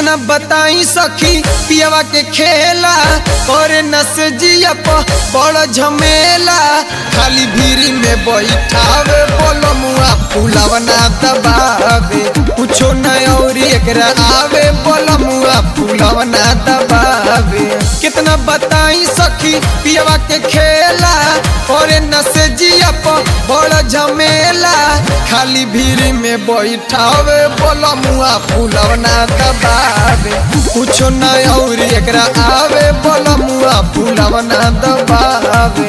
कितना बताई सखी पियवा के खेला करे नस जिया प बड़ झमेला खाली भीरी में बैठावे बोलो मुआ फूलवा ना दबावे कुछो न और एकरा आवे बोलो मुआ फूलवा ना दबावे कितना बताई सखी पियवा के खेला करे नस जिया प बड़ झमेला खाली भीरी में बैठावे बोलो मुआ फूलवा ना दबावे कुछो न और एकरा आवे बोलो मुआ फूलवा ना दबावे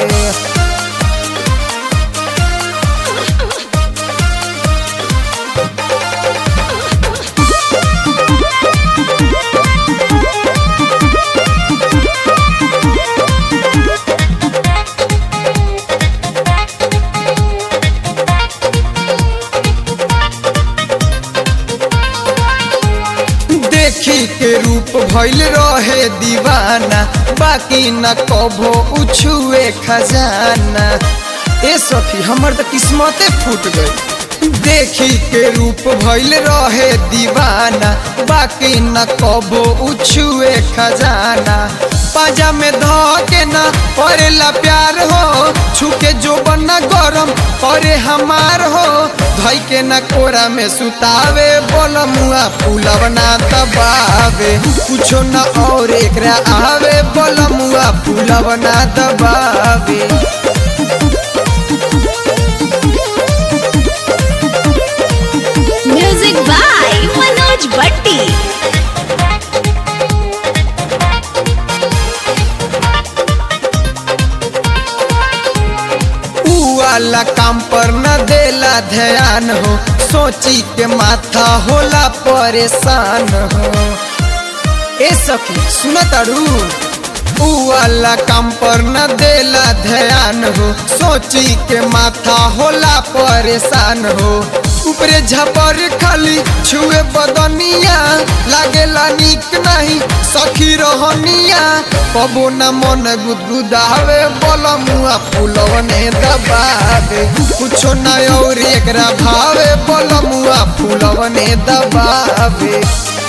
देखी के रूप भइल रहे दीवाना बाकी न कभो उछुए खजाना ए सखी हमर त किस्मते फूट गई देखी के रूप भइल रहे दीवाना बाकी न कभो उछुए खजाना पाजा में ध के न परेला प्यार हो छुके जो बना गरम करे हमार हो धई के न कोरा में सुतावे बोल मुआ फूलव ना दबावे कुछो न और एकरा आवे बोल मुआ फूलव ना दबावे म्यूजिक बाय मनोज भट्टी ऊ वाला काम पर न देला ध्यान हो सोची के माथा होला परेशान हो ए सखी सुन तारू ऊ वाला काम पर न देला ध्यान हो सोची के माथा होला परेशान हो ऊपरे झपर खाली छुए बदनिया लागेला निक नहीं सखी रहनिया कबो न मन गुदगुदावे बोल मुआ फूलवने दबावे कुछो न और एकरा भावे बोल मुआ फूलवने दबावे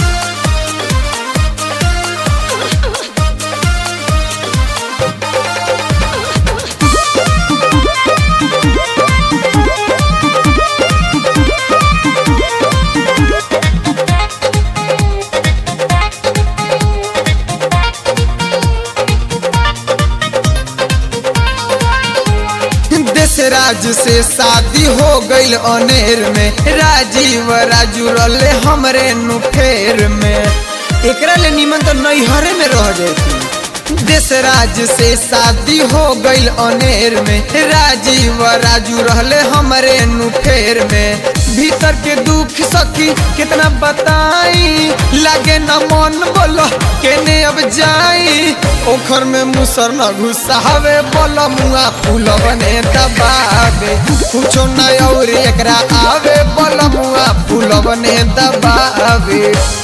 देश राज से शादी हो गईल अनेर में राजीव राजू रले हमरे नुफेर में एकरा ले निमन तो नैहरे में रह जाती देश राज से शादी हो गईल अनेर में राजीव राजू रहले हमरे नुफेर में भीतर के दुख सखी कितना बताई लागे न मन बोलो केने अब जाई ओखर में मुसर न घुसावे बोलो मुआ फूल बने दबावे कुछो न और एकरा आवे बोलो मुआ फूल बने दबावे